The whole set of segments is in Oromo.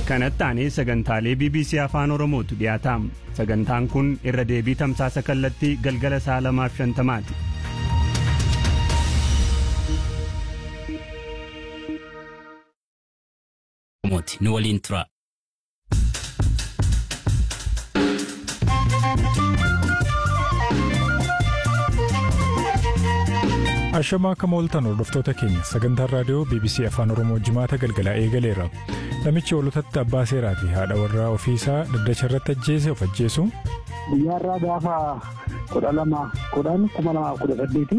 kanatti aanee sagantaalee bbc afaan oromootu dhiyaataam sagantaan kun irra deebii tamsaasa kallattii galgala sa'a lamaaf shantamaati. nu waliin tura. Ashamaa akka mooltan hordoftoota keenya sagantaan raadiyoo BBC Afaan Oromoo jimaata galgalaa eegaleera. Namichi hoolotatti abbaa seeraa fi haadha warraa ofiisaa dhaddacha irratti ajjeese of ajjeesu. Guyyaarraa gaafa kudha lama kudhan kuma lamaaf kudha saddeeti.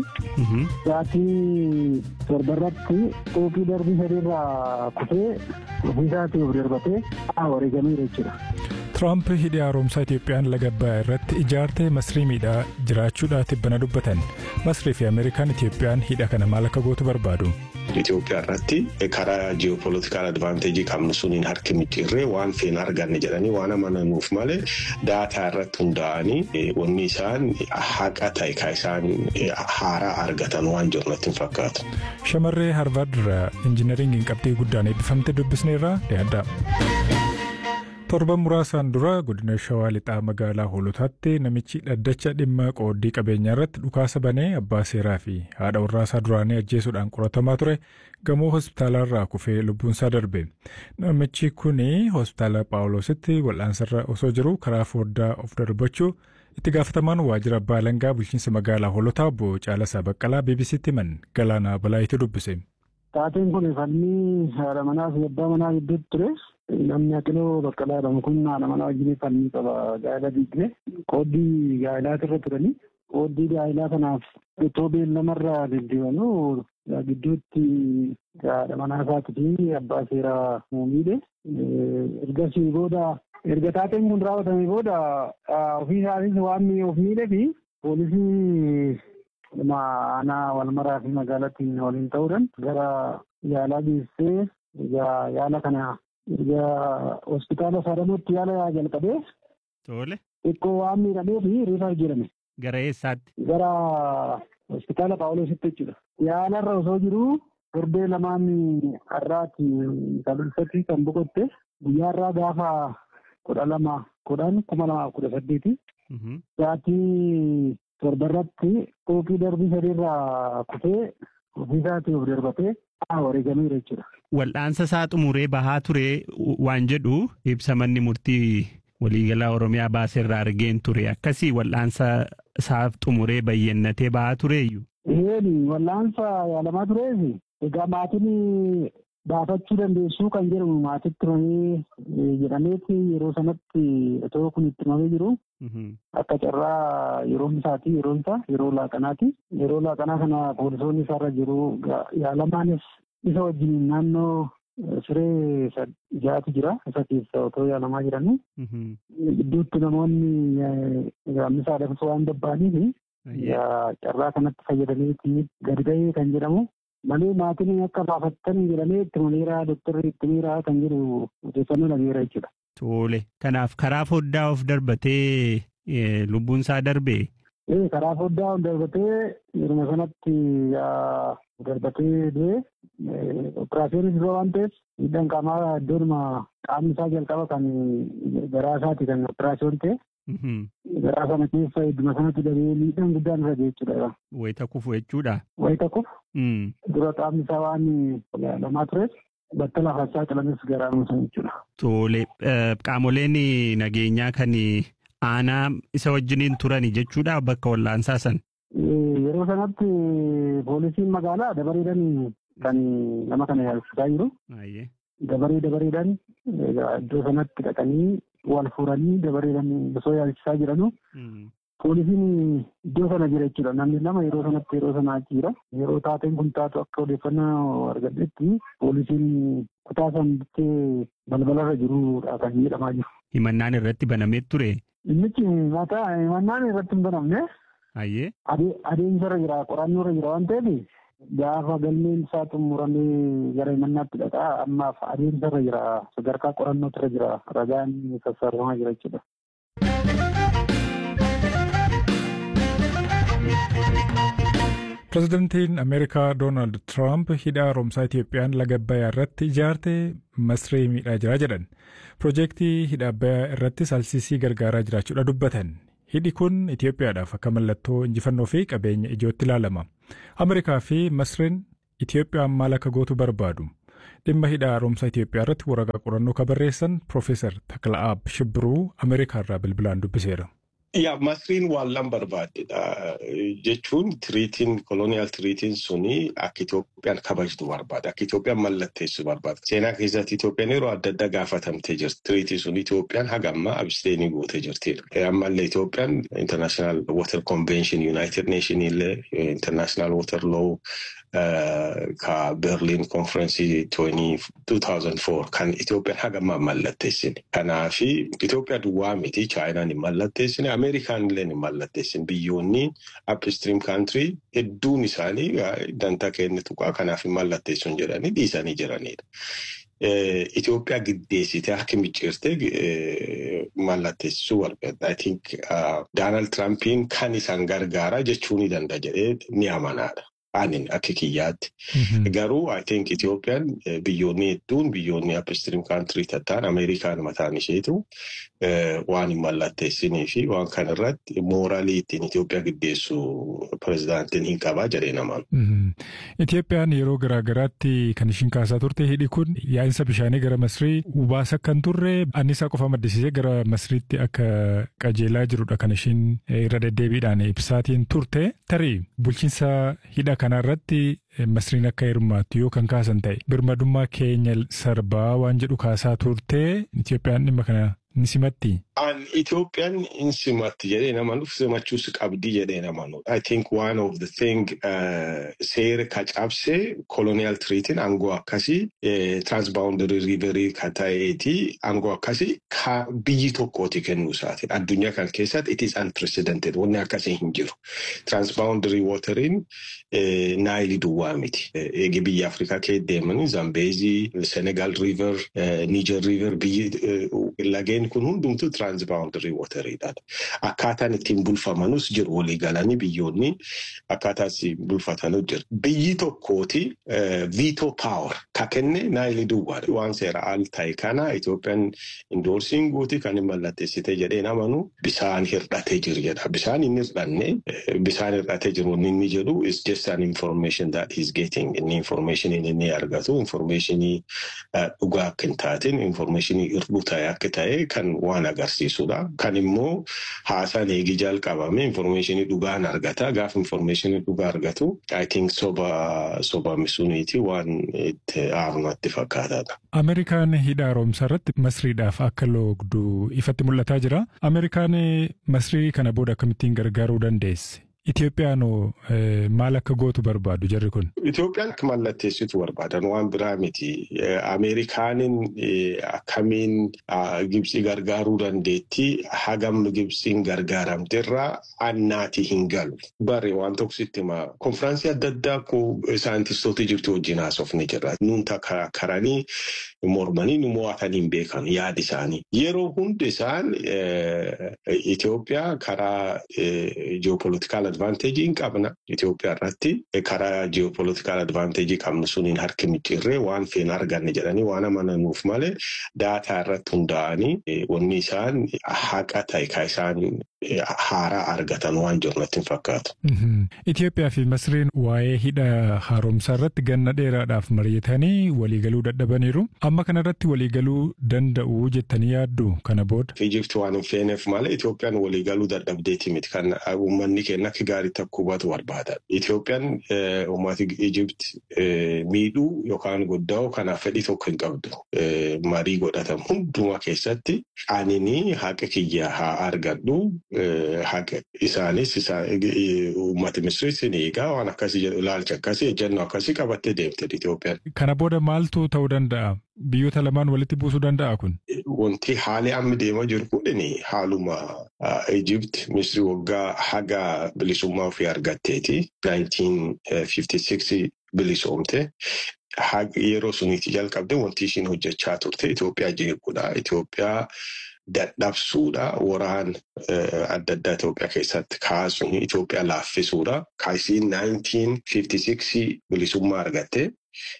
Sa'aatii torbarratti xuuxii darbii sadiirraa kufee ofiisaatii of darbatee wareegameera jechuudha. Tiraamp hidhi haaromsaa Itiyoophiyaan laga Abbayyaa irratti ijaartee masrii miidhaa jiraachuudhaa tibbana dubbatan. Masrii fi Ameerikaan Itiyoophiyaan hidha kana maal akka gootu barbaadu. Itoophiyaa irratti karaa ji'opolitikaal advaanteejii qabnu suniin harki micciirree waan feena arganne jedhanii waan amananuuf malee daataa irratti hundaa'anii wanni isaan haqa ta'e kan isaan haaraa argatan waan jiru natti hin fakkaatu. Shamarree Harvard irraa injinariingiin qabxii guddaan eebbifamte dubbisneerraa dhiyaadha. torban muraasaan dura godina shawaa lixaa magaalaa hoolotaatti namichi dhaddacha dhimma qooddii qabeenyaa irratti dhukaasa banee abbaa seeraa fi haadha warraasaa duraanii ajjeesuudhaan qoratamaa ture gamoo hospitaalarraa kufee lubbuunsaa darbe namichi kun hospitaala paawuloositti wal'aansarra osoo jiru karaa fooddaa of darbachuu itti gaafatamaan waajjira abbaa alangaa bulchiinsa magaalaa hoolotaa obbo Caalasaa Baqqalaa BBC'tti himan galaanaa balaayitti dubbise. Taateen kun falmii haadha manaa fi abbaa manaa gidduutti ture. Namni Aqiloo Baqqalaa jedhamu kun haadha manaa wajjin falmii qaba gaa'ela diigne qooddii gaa'elaati irra turanii qooddii gaa'elaa kanaaf itoo beellamarraa deddeebanuu gidduutti haadha manaa isaatii fi abbaa seeraa miidhe ergasii booda erga taateen kun raawwatamee booda ofii isaatis waan of miidhee fi poolisii aanaa walmaraa fi magaalattiin waliin ta'uudhaan gara yaalaa geessee yaala kana erga hospitaala saadamotti yaala jalqabee. Tole. Xiqqoo waan miidhamee fi riifaa jedhame. Gara eessaatti? Gara hospitaala Paawuloositti jechuudha. Yaalarra osoo jiru torbee lamaan har'aati kalulfatti kan boqotte guyyaarraa gaafa kudha lama kudhan kuma lamaaf kudha saddeeti. Sa'aatii torbarratti xuuxii darbii sadiirraa kufee ofiisaatii of darbatee wareegameera jechuudha. Wal'aansa isaa xumuree bahaa ture waan jedhu ibsa manni murtii waliigalaa Oromiyaa baaseerraa argeen ture akkasii wal'aansa isaa xumuree bayyannatee bahaa tureeyyu. Eeni wal'aansa yaalamaa tureef egaa maatiin baafachuu dandeessuu kan jedhamu maatitti himamee jedhameeti yeroo sanatti otoo kun itti himamee jiru. Akka carraa yeroon isaati yeroon isaa yeroo laaqanaati. Yeroo laaqanaa kana poolisoonni isaarra jiru yaalamaanis isa wajjin naannoo siree jaatu jira. Isa keessa otoo yaalamaa jiranii. Gidduutti namoonni gaammisaa dabsuu waan babbaaniif carraa kanatti fayyadameeti gadi ba'ee kan jedhamu. Malee maatiin akka baafattan jedhamee itti himameera doktorri itti himeera kan jedhu odeeffannoo dhageera jechuudha. Tole. Kanaaf karaa foddaa of darbatee lubbuun isaa darbee? Ee karaa foddaa of darbatee yeruma sanatti darbatee du'e operaasiyonis dura waan ta'eef miidhaan qaamaa iddoonuma qaamni isaa jalqaba kan garaa isaati kan operaasiyoon ta'e. Garaa sana keessa idduma sanatti dabee miidhaan guddaan irra ga'e jechuudha. Wayita kufu jechuudha. Wayita kufu. Dura qaamni isaa waan lamaa tureef bakka lafaasaa calames garaa nuusan jechuudha. Tole qaamoleen nageenyaa kan aanaa isa wajjiniin turani jechuudha bakka wal'aansaa san. Yeroo sanatti poolisiin magaalaa dabareedhaan kan nama kana yaalchisaa jiru. Dabaree dabareedhaan iddoo sanatti dhaqanii wal fuudhanii dabareedhaan osoo yaalchisaa jiranu. Poolisiin iddoo sana jira jechuudha. Namni lama yeroo sanatti yeroo sana achi jira. Yeroo taateen kun taatu akka odeeffannoo argadhetti poolisiin kutaa san bittee balbalarra jirudha kan jedhamaa jiru. Himannaan irratti banamee ture. Innichi mataa himannaan irratti hin banamne. Ayyee. Adeemsarra jira qorannoo irra jira waan ta'eef gaafa galmeen isaa xumuramee gara himannaatti dhaqaa ammaaf adeemsarra jira sadarkaa qorannootu irra jira ragaan sassaabamaa jira jechuudha. Pireezidantiin Ameerikaa Doonaald Tiraamp hidha haaromsaa Itiyoophiyaan laga Abbayyaa irratti ijaarte masree miidhaa jira jedhan. Piroojeektii hidha Abbayyaa irrattis alsiisii gargaaraa jiraachuudha dubbatan. Hidhi kun Itiyoophiyaadhaaf akka mallattoo injifannoo fi qabeenya ijootti ilaalama. Ameerikaa fi Masreen Itiyoophiyaan maal akka gootu barbaadu. Dhimma hidha haaromsaa Itiyoophiyaa irratti waraqaa qorannoo kan barreessan Piroofeesar Takla'aab Shibbiruu Ameerikaa irraa bilbilaan dubbiseera. Yaa masriin waan lan barbaaddedha jechuun tiriitiin koloniyaal tiriitiin suni akka Itoophiyaan kabajtu barbaada. Akka Itoophiyaan mallatteessu barbaada. Seenaa keessatti Itoophiyaan yeroo adda addaa gaafatamtee jirti. Tiriitiin sun Itoophiyaan haga ammaa absteenii gootee jirtidha. Ammallee Itoophiyaan International Water Convention United Nation illee International Water Law ka Berlin Conference 2004 kan Itoophiyaan haga ammaa mallatteessine. Kanaafi Itoophiyaa duwwaa miti Chaayinaan hin mallatteessine Ameerikaan illee hin mallatteessine biyyoonni upstream country hedduun isaanii dantaa keenya tuqaa kanaaf hin mallatteessuun jedhanii dhiisanii jiranidha. Itoophiyaa giddeessitee akka micciirtee mallatteessisuu barbaadda. I think Doonaald Tiraampiin kan isaan gargaara jechuu ni danda'a jedhee ni amanaadha. Anin akka kiyyaatti. Garuu I think Itoophiyaan biyyoonni hedduun biyyoonni upstream country tattaan Ameerikaan mataan isheetu waan hin mallatteessinii fi waan kanarratti mooraalii ittiin Itoophiyaa giddeessu pirezidaantiin hin qabaa jedhee namaan. Itoophiyaan yeroo garaagaraatti kan ishiin kaasaa turte hidhi kun yaa'insa bishaanii gara Masrii ubaasa kan turre annisaa qofa maddisiisee gara Masriitti akka qajeelaa jirudha kan ishiin irra deddeebiidhaan ibsaatiin turte. Tarii bulchiinsa hidha kanarratti Masriin akka hirmaattu yoo kan kaasan ta'e birmadummaa keenya sarbaa waan jedhu kaasaa turte Itoophiyaan dhimma kana ni simatti. An Itoophiyaan hin simatti jedhee nama nuuf simachuus qabdi jedhee nama nuuf. I think one of the thing seera ka cabse colonial treatiin aangoo akkasii transboundary riverii ka ta'eeti aangoo akkasii ka biyyi tokkooti kennuu isaati. Addunyaa kan keessatti it is unprecedented wanni akkasii hin jiru. Transboundary watering naayilii duwwaa miti. Eegi biyya Afrikaa kee deemanii Zambeezii, Senegal river, Niger river biyyi lageen kun hundumtu transboundary wateriidha. Akkaataan ittiin bulfamanus jiru walii galanii biyyoonni akkaataa ittiin bulfatanus jiru. Biyyi tokkooti veto power ka kenne naayilii duwwaadha. Waan seera al ta'e kana Itoophiyaan indoorsiin guuti kan hin mallatteessite jedhee namanu bisaan hir'atee jiru jedha. Bisaan hin hir'anne bisaan hir'atee jiru inni jedhu is just an information that he's getting. Inni information inni argatu informationii dhugaa akka hin taatin informationii irduu ta'e akka ta'e kan waan agarsiisudha. Kan immoo haasaan eegi jalqabame informationii dhugaan argata. Gaafa informationii dhugaa argatu I think soba soba misuniiti waan itti aarumatti fakkaataadha. Ameerikaan hidha haaromsaa irratti masriidhaaf akka loogdu ifatti mul'ataa jira. Ameerikaan masrii kana booda akkamittiin gargaaruu dandeesse? Itoophiyaan maal akka gootu barbaadu jarri kun? Itoophiyaan akka mallatteessitu barbaadan waan biraa miti. Ameerikaanin akkamiin Gibsii gargaaruu dandeetti hagam Gibsiin gargaaramterraa annaati hin galu. Bari waan tokko sitti hima. Konfiraansii adda addaa ko saayintistoota Ijiptii wajjin haasofni jira. Nuun karanii mormanii nu mo'atanii hin beekan yaada isaanii. Yeroo hundi isaan Itoophiyaa karaa ji'opolitikaal advaanteejii hin qabna. Itoophiyaa irratti karaa ji'opolitikaal advaanteejii qabnu suniin harki micciirree waan feena arganne jedhanii waan amananuuf malee daataa irratti hundaa'anii wanni isaan haqa ta'e ka isaan haaraa argatan waan jiru natti hin fakkaatu. Itoophiyaa fi Masriin waa'ee hidha haaromsaa irratti ganna dheeraadhaaf mari'atanii waliigaluu dadhabaniiru. Amma kana irratti waliigaluu danda'u jettanii yaaddu kana booda. Ijipti waan hin feeneef malee Itoophiyaan waliigaluu dadhabdeeti miti kan uummanni keenya akka gaariitti akka hubatu barbaada. Itoophiyaan uummata Ijipti miidhuu yookaan goddaa'u kanaaf fedhii tokko hin qabdu. Marii godhatamu hundumaa keessatti anini haqa kiyya haa argadhu. haqa isaanis uummata Misiriis ni eegaa waan akkasii jedhu ilaalcha akkasii ejjennoo akkasii qabattee deemte Itoophiyaan. Kana booda maaltu ta'uu danda'a? Biyyoota lamaan walitti buusuu danda'a kun? Wanti haali amma deemaa jiru kun haaluma Ijipti Misiri waggaa haga bilisummaa ofii argatteeti 1956 bilisoomte. yeroo suniitti jalqabde wanti ishiin hojjechaa turte Itoophiyaa jeequudha. Itoophiyaa dadhabsuudha. Waraan adda addaa Itoophiyaa keessatti kaasuun Itoophiyaa laaffisuudha. Kaasiin 1956 bilisummaa argatte.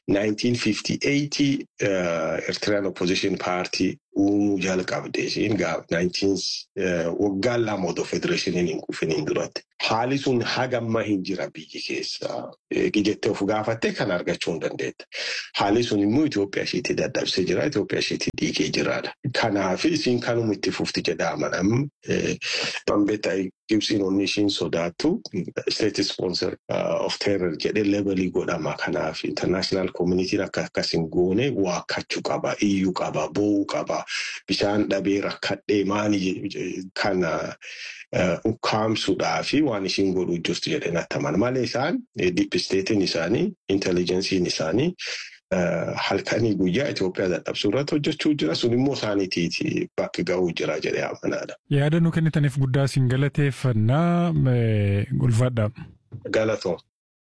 1958 Eritrean Opposition Party uumuu jalqabde ishiin waggaan lama odoo federeeshiniin hin kufiniin duratti. Haali sun hagamma hin jira biyyi keessa. Jettee of gaafattee kan argachuu hin dandeetta. Haali sun immoo Itoophiyaa isheetti dadhabsee jira. Itoophiyaa isheetti dhiigee jiraadha. Kanaaf isiin kanuma itti fufti jedha amanam. Bambeetta Gibsiin onni ishiin sodaattu state sponsor of terror jedhee levelii godhama. Kanaaf international communitiin akka akkas hin goone waakkachuu qaba, iyyuu qaba, boo'uu qaba. Bishaan dhabee rakkadhee maali kana ukkaamsuudhaa fi waan ishiin godhuu jirtu jedhee natti amana. Malee isaan diippisteetiin isaanii, intelligensiin isaanii halkanii guyyaa Itoophiyaa dadhabsuu irratti hojjechuu jira. Sun immoo isaaniitiiti bakki ga'uu jira jedhee amanaadha. Yaada nu kennitaniif guddaa siin galateeffannaa ulfaadha. Galatoo.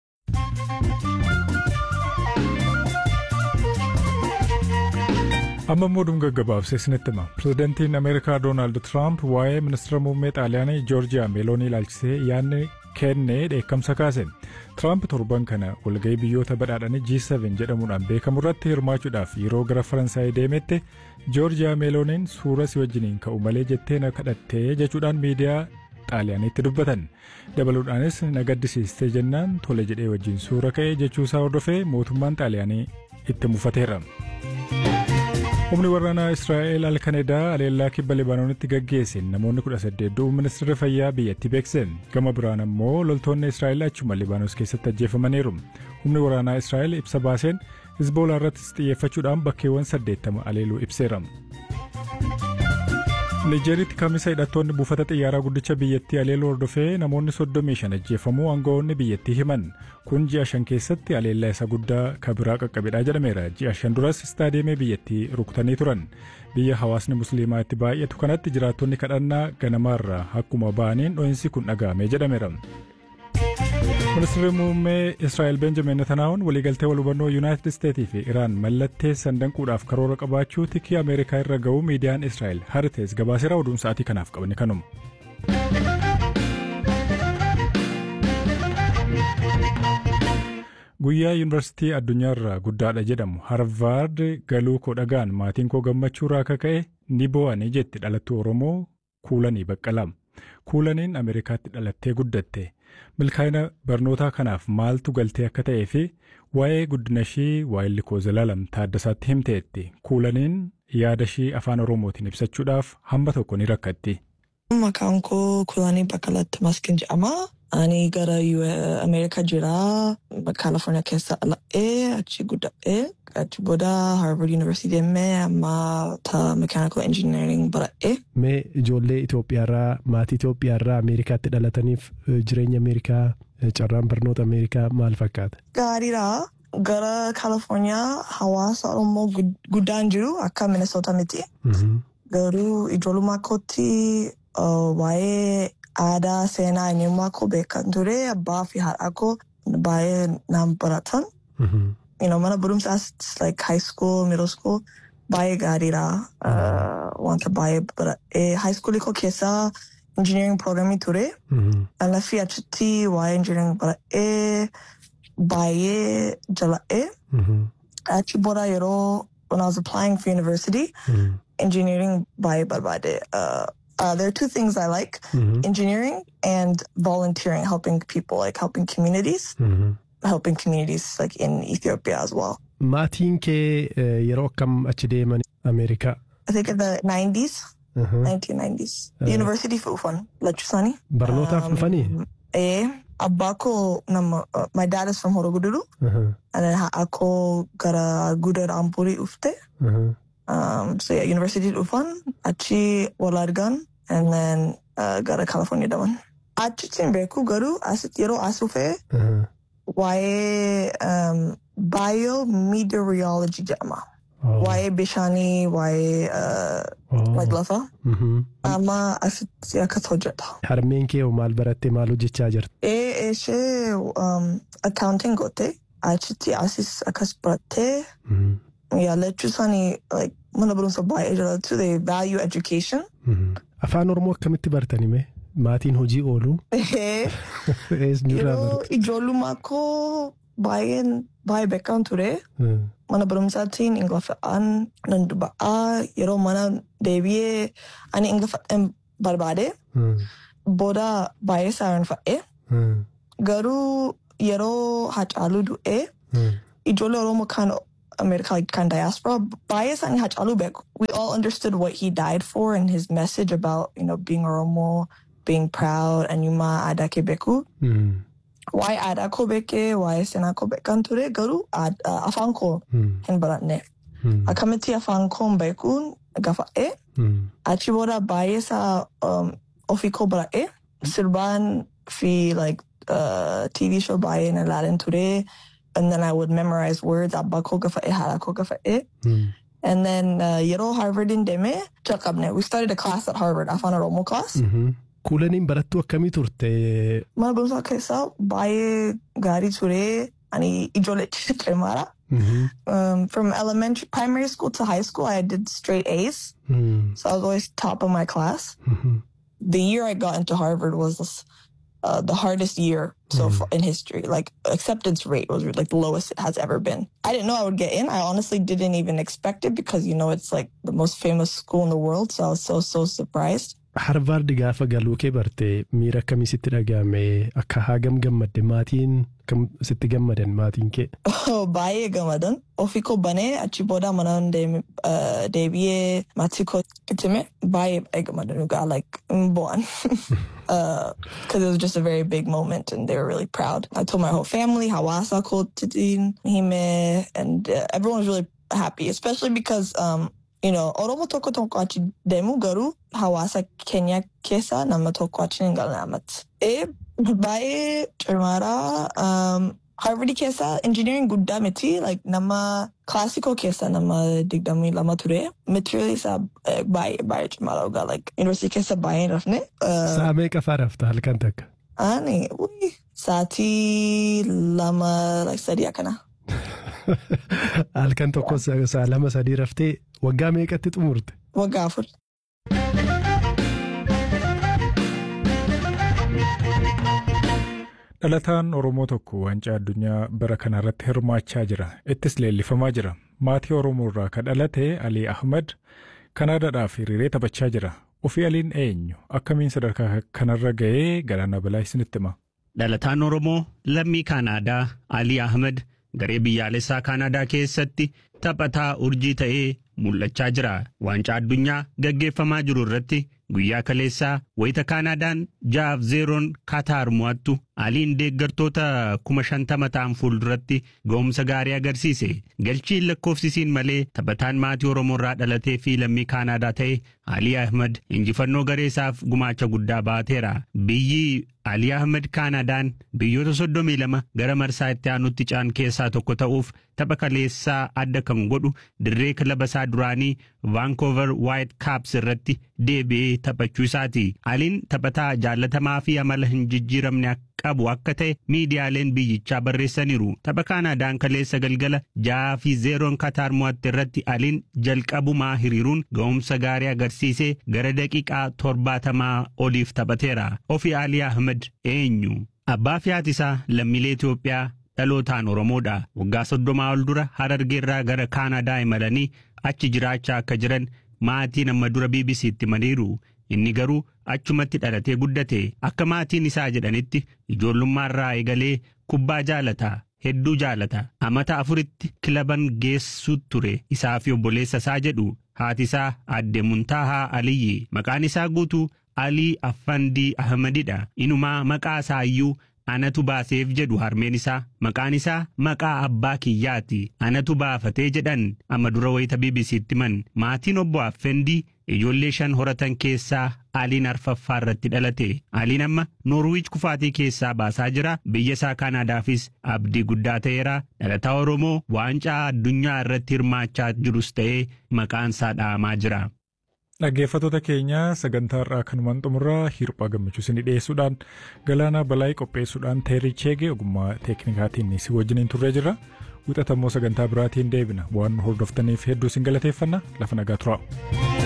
amma immoo dhuma gaggabaabsee isinitti hima pirezidantiin ameerikaa doonaald tiraamp waa'ee ministeera muummee xaaliyaanii joorjiyaa meeloonii ilaalchisee yaadni kennee dheekkamsa kaase tiraamp torban kana walga'ii biyyoota badhaadhanii G7 jedhamuudhaan beekamu irratti hirmaachuudhaaf yeroo gara faransaayii deemetti joorjiyaa meelooniin suura si wajjiniin ka'u malee jettee na kadhattee jechuudhaan miidiyaa xaaliyaaniitti dubbatan dabaluudhaanis na gaddisiistee jennaan tole jedhee wajjin suura ka'e jechuusaa hordofee mootummaan xaaliyaanii itti mufateera. humni waraanaa israa'el alkanedaa aleellaa kibba libaanoonitti gaggeesseen namoonni 18 du'uu ministeerri fayyaa biyyattii beekse gama biraan ammoo loltoonni israa'el achuma libaanos keessatti ajjeefamaniiru humni waraanaa israa'el ibsa baaseen hizboolaa irrattis xiyyeeffachuudhaan bakkeewwan 80 aleeluu ibseera. nijeeritti kamisa hidhattoonni buufata xiyyaaraa guddicha biyyattii aleeluu hordofee namoonni 35 ajjeefamuu aangawoonni biyyattii himan kun ji'a shan keessatti aleellaa isa guddaa kabiraa qaqqabedha jedhameera ji'a shan duras istaadiyeemii biyyattii rukutanii turan biyya hawaasni musliimaa itti baay'atu kanatti jiraattonni kadhannaa ganamaarraa akkuma ba'aniin dho'insi kun dhaga'ame jedhameera. ministeerri muummee israa'el benjamin netanaa'uun waliigaltee wal hubannoo yuunaayitid isteetii fi iraan mallatteessan danquudhaaf karoora qabaachuu tikii ameerikaa irra ga'uu miidiyaan israa'el haritees gabaaseera oduun sa'aatii kanaaf qabne kanuma. guyyaa yuunivarsiitii addunyaarraa guddaadha jedhamu harvaard galuu koo dhagaan maatiin koo gammachuurraa akka ka'e ni boo'anii jetti dhalattuu oromoo kuulanii baqqalaa kuulaniin ameerikaatti dhalattee guddatte. milkaa'ina barnootaa kanaaf maaltu galtee akka ta'ee fi waa'ee guddina ishii waa'illi koo zalaalam taaddasaatti himteetti kuulaniin yaada ishii afaan oromootiin ibsachuudhaaf hamba tokko ni rakkatti. Maqaan koo Kuulanii Baqqalaatti Maskin jedhama. Ani gara Ameerikaa jira. Kaalifoorniyaa keessa dhala'ee achi guddadhee achi booda Harvard University deemee amma Mechanical Engineering baradhee. Mee ijoollee Itoophiyaarraa maatii Itoophiyaarraa Ameerikaatti dhalataniif jireenya Ameerikaa carraan barnoota Ameerikaa maal fakkaata? Gaariidha. Gara Kaalifoorniyaa hawaasa Oromoo guddaan jiru akka Minnesota miti. Garuu ijoollummaa kootti waa'ee aadaa seenaa eenyummaa koo beekan ture abbaa fi haadha koo baay'ee naan baratan. Mana barumsaas like high school, middle school baay'ee gaariidha. Wanta baay'ee baradhee high school koo keessaa engineering programmii ture. Laffii achitti waa'ee engineering baradhee baay'ee jala'ee. Achi booda yeroo when I was applying for university, engineering baay'ee barbaade. Uh, there are two things I like engineering and volunteering, helping people, like helping communities, helping communities like in Ethiopia as well. Maatiin kee yeroo akkam achi deeman Ameerikaa? I think in the 90s, 1990s. University fi dhufan lachuusaanii. Barnootaaf dhufanii? Eh, abbaa koo nama, uh, my dad is from Horogududu. And then haadha koo gara Gudar Ampurii dhufte. Um, so yeah, university dhufan achi wal argan and then uh, gara California deeman. Achitti hin beeku garuu asitti yeroo as dhufee waa'ee um, biometeorology jedhama. Waa'ee bishaanii, waa'ee uh, like lafa. Amma asitti akkas hojjeta. Harmeen kee maal barattee maal hojjechaa jirti? Ee ishee um, accounting goote achitti asis akkas barattee yaallachuu isaanii like mana barumsa baay'ee jaalatu they value education. Afaan Oromoo akkamitti bartani mee? Maatiin hojii oolu. Yeroo ijoollummaa koo baay'een baay'ee beekamu ture. Mana barumsaatiin ingiliffaan nan dubba'aa yeroo mana deebi'ee ani ingiliffaan barbaade. Booda baay'ee saarinfa'e. Garuu yeroo Hacaaluu du'e ijoollee Oromoo kan America kind of diaspora bias and Hachalu Bek. We all understood what he died for and his message about, you know, being Oromo, being proud, and Yuma Adake Beku. Mm. Why Adako Beke, why Senako Bekanture, Garu, Ad uh, Afanko, and Baratne. Akamiti Afanko Bekun, Gafa E, Achibora bias um Ofiko Bara E, Sirban fi like uh TV show by in Aladdin today and then I would memorize words abba koga fa hara koga fa and then uh, yero Harvard in deme chakabne we started a class at Harvard afan Oromo class Kuulaniin barattuu akkamii turte? mana barumsaa keessaa baay'ee gaarii ture ani ijoollee cimara um, from elementary primary school to high school I did straight A's so I was always top of my class the year I got into Harvard was uh, the hardest year so far in history. Like acceptance rate was like the lowest it has ever been. I didn't know I would get in. I honestly didn't even expect it because you know it's like the most famous school in the world. So I was so so surprised. Harvaard gaafa galuu kee barte miira akkamii sitti dhagahame akka hagam gammadde maatiin kam sitti gammadan maatiin kee. Baay'ee gammadan ofii koo banee achi booda mana deebi'ee maatii koo itti hime baay'ee gammadan dhugaa like bu'an. Because it was just a very big moment and they were really proud. I told my whole family hawaasa kootiin hime and uh, everyone was really happy especially because um, you know, Oromo tokko tokko achi deemu garuu hawaasa keenya keessa nama tokko achi hin galne amatti. E baay'ee cimaadha. Um, Harvard keessa engineering guddaa miti like nama classical keessa nama digdamii lama ture. Material isaa baay'ee baay'ee cimaadha dhugaa like university keessa baay'ee hin rafne. Sa'a meeqa fa'aa rafta halkan takka? Ani sa'aatii lama like sadii akkana. Halkan tokko sa'a lama sadii raftee waggaa meeqatti xumurte? Waggaa afur. Dhalataan Oromoo tokko waancaa addunyaa bara kana irratti hirmaachaa jira. Ittis leellifamaa jira. Maatii Oromoo irraa kan dhalate Alii Ahmad Kanaadaadhaaf hiriiree taphachaa jira. Ofii Aliin eenyu? Akkamiin sadarkaa kanarra ga'ee galaana balaa isinitti hima? Dhalataan Oromoo lammii Kaanaadaa Alii Ahmad garee biyyaalessaa Kaanaadaa keessatti taphataa urjii ta'ee mul'achaa jira. Waancaa addunyaa gaggeeffamaa jiru irratti guyyaa kaleessaa wayita Kaanaadaan ja'aaf zeeroon Kaataar mo'attu Aliin deeggartoota kuma shantama ta'an fuulduratti ga'umsa gaarii agarsiise. Galchiin lakkoofsisiin malee taphataan maatii Oromoo irraa dhalatee fi lammii Kaanaadaa ta'e Alii Ahmad injifannoo garee isaaf gumaacha guddaa baateera. Biyyi Alii Ahmad Kaanaadaan biyyoota soddomii lama gara marsaa itti aanutti caan keessaa tokko ta'uuf tapha kaleessaa adda kan godhu dirree kilaba isaa duraanii Vancouver White Caps irratti deebi'ee taphachuu isaati. Aliin taphataa jaallatamaa fi amala hin jijjiiramne qabu akka ta'e miidiyaaleen biyyichaa barreessaniiru. Tapha Kaanaadaan kaleessa galgala ja'aa fi zeeroon Kataar mo'atte irratti Aliin jalqabumaa hiriiruun ga'umsa gaarii agarsiisee gara daqiiqaa torbaatamaa oliif taphateera. Ofii Alii Ahmed eenyu? Abbaa fi haati isaa lammiilee Itoophiyaa dhalootaan Oromoodha. Waggaa soddomaa ol dura Harargeerraa gara Kaanaadaa imalanii achi jiraachaa akka jiran maatiin amma dura BBC'tti himaniiru. Inni garuu achumatti dhalatee guddate akka maatiin isaa jedhanitti ijoollummaarraa eegalee kubbaa jaalata hedduu jaalata amata afuritti kilaban geessu ture isaa fi obboleessa isaa jedhu haati isaa aadde Muntaahaa Aliyyi maqaan isaa guutuu Alii Affandii Ahmadidha inumaa maqaa isaa iyyuu anatu baaseef jedhu harmeen isaa maqaan isaa maqaa abbaa kiyyaati anatu baafatee jedhan amma dura wayita BBC'tti himan maatiin obbo Affandii ijoollee shan horatan keessaa Aliin arfaffaa irratti dhalate. Aliin amma Noorwiich kufaatii keessaa baasaa jira. Biyya isaa Kaanaadaafis abdii guddaa ta'eera. Dhalataa Oromoo waancaa addunyaa irratti hirmaachaa jirus ta'ee maqaan isaa dha'amaa jira. Dhaggeeffattoota keenya sagantaa irraa kanumaan xumurraa hirphaa gammachuu isinii dhiyeessuudhaan galaanaa balaayii qopheessuudhaan teerii cheegee ogummaa teeknikaatiin si wajjiniin turree jirra. Wixatammoo sagantaa biraatiin deebina waan hordoftaniif hedduu isin galateeffanna lafa nagaa turaa.